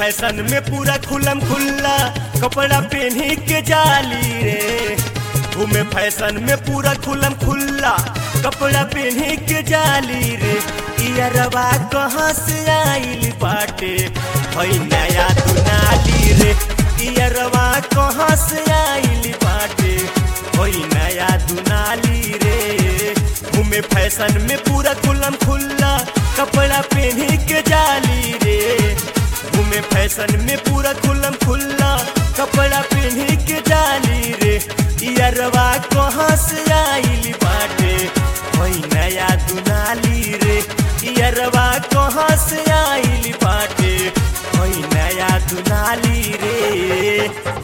fashion में पूरा खुलम खुल्ला कपड़ा पहनी के जाली रे घूमे फैशन में पूरा खुलम खुल्ला कपड़ा पहनी के जाली रे इयरवा कहाँ से आइल बाटे हई नया दुनाली रे इयरवा कहाँ से आइल बाटे हई नया दुनाली रे घूमे फैशन में पूरा खुलम खुल्ला कपड़ा पहनी के जाली रे घूमे फैशन में पूरा खुलम खुल्ला कपड़ा पहनी के जाली रे इयरवा कहाँ से आइल बाटे वही नया दुनाली रे इयरवा कहाँ से आइल बाटे वही नया दुनाली रे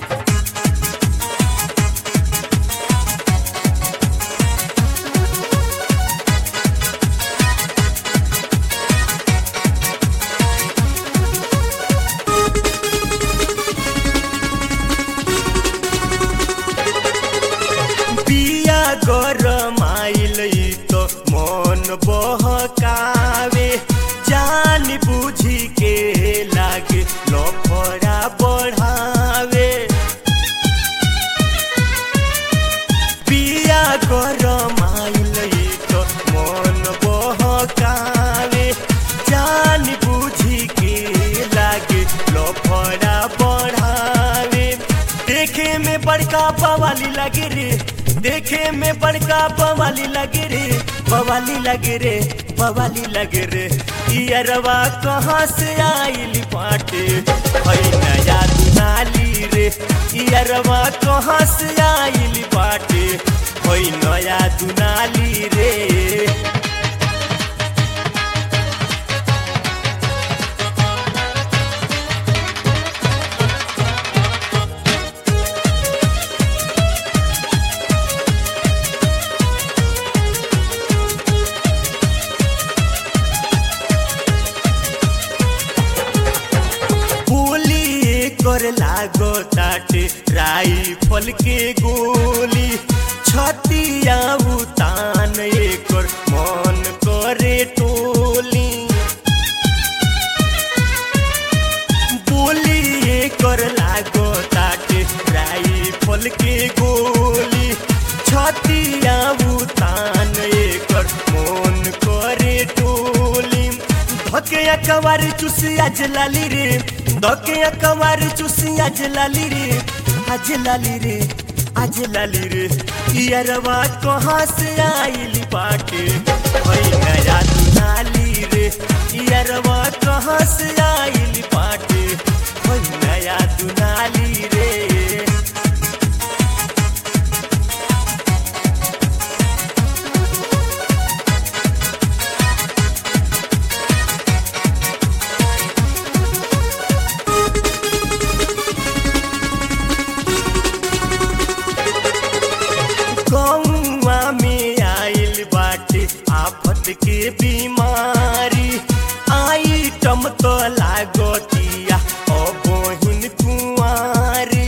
बिया गरमाइल तो मन बहकावे जान बुझी के लागे लफड़ा बढ़ावे बिया गरमाइल तो मन बहकावे जान बुझी के लागे लफड़ा बढ़ावे देखे में बड़का बवाली लगे रे देखे में बड़का बवाली लगे रे बवाली लगे रे बवाली लगे रे इयरवा कहाँ से आइल बाटे हई नया दुनाली रे इयरवा कहाँ से आइल बाटे हई नया दुनाली रे गोली कर लागो ताटे राइफल के गोली छतिया उतान एकर मन करे टोली बोली कर लागो ताटे राइफल के गोली छतिया उतान एकर मन करे टोली धके अकवारी चुसी आज लाली रे धके अकवारी चुसी आज लाली रे आज लाली रे आज लाली रे इयरवा कहाँ से आइल बाटे वही नया दुनाली रे इयरवा कहाँ से आइल बाटे वही नया दुनाली रे गौआ में आइल बाटे आफत के बीमारी आइटम तो लागतिया ओ बहिन कुंवारी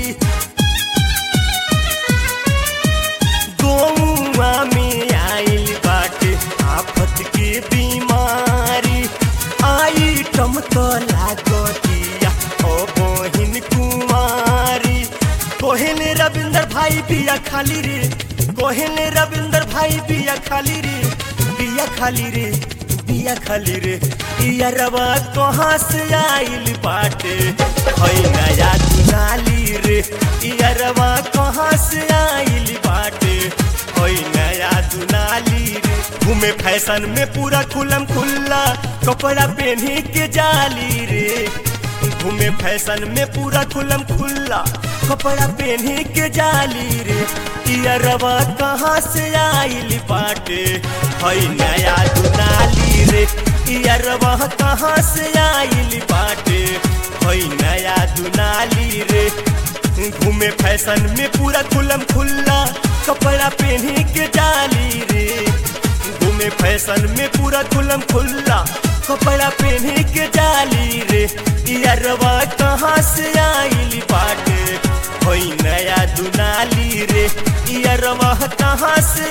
गौआ में आइल बाटे आफत के बीमारी आइटम तो लागतिया ओ बहिन कुंवारी कोहिन रविंदर भाई बिया खाली रे कोहिन रविंदर भाई बिया खाली रे बिया खाली रे बिया खाली रे इया रवा कहाँ से आइल बाटे हई नया दुनाली रे इया रवा कहाँ से आइल बाटे हई नया दुनाली रे घूमे फैशन में पूरा खुलम खुल्ला कपड़ा पहनी के जाली रे घूमे फैशन में पूरा खुलम खुल्ला कपड़ा पहनी के जाली रे इयरवा कहाँ से आइल बाटे हई नया दुनाली रे इयरवा कहाँ से आइल बाटे हई नया दुनाली रे घूमे फैशन में पूरा खुलम खुल्ला कपड़ा पहनी के जाली रे घूमे फैशन में पूरा खुलम खुल्ला कपड़ा पहनी के जाली रे इयरवा कहाँ से आइल बाटे होई नया दुनाली रे इयरवा कहाँ से